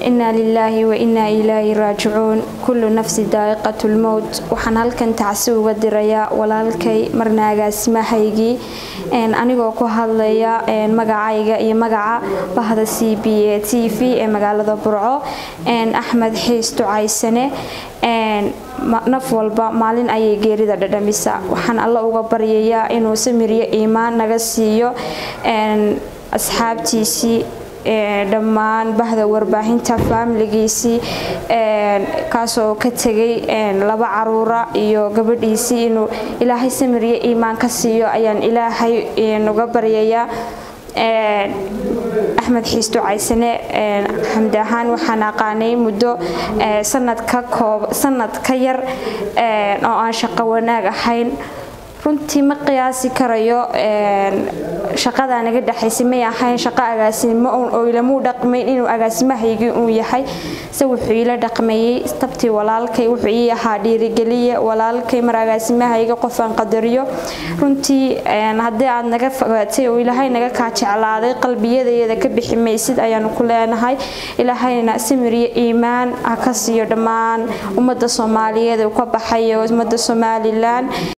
inaa lilaahi wa inaa ilaahi raajicuun kullu nafsi daa'iqatu lmowt waxaan halkan tacsi uga dirayaa walaalkay marna agaasimahaygii anigoo ku hadlaya magacayga iyo magaca bahda c b a t v ee magaalada burco axmed xiis ducaysane naf walba maalin ayay geerida dhadhamisa waxaan alla uga baryayaa inuu samiryo iimaan naga siiyo asxaabtiisii dhammaan bahda warbaahinta faamiligiisii kaasoo ka tegay laba caruura iyo gabadhiisii inuu ilaahay samiryo iimaan ka siiyo ayaan ilaahay uga baryayaa axmed xiis ducaysane xamdi ahaan waxaan aqaanay muddo sanad ka yar oo aan shaqo wanaag ahayn runtii ma qiyaasi karayo shaqadaa naga dhexaysay may ahayn shaqo agaasimo oo ilamuu dhaqmayn inuu agaasimahaygii uu yahay se wuxuu iila dhaqmayey tabtii walaalkay wuxuu ii ahaa dhiirigeliye walaalkay mar agaasimahayga qofaan qadariyo runtii haddii aad naga fogaatay oo ilaahay naga kaa jeclaaday qalbiyadeeda ka bixi maysid ayaanu ku leenahay ilaahayna samiriyo iimaan ha ka siiyo dhammaan ummadda soomaaliyeed uu ka baxayo ummadda somalilan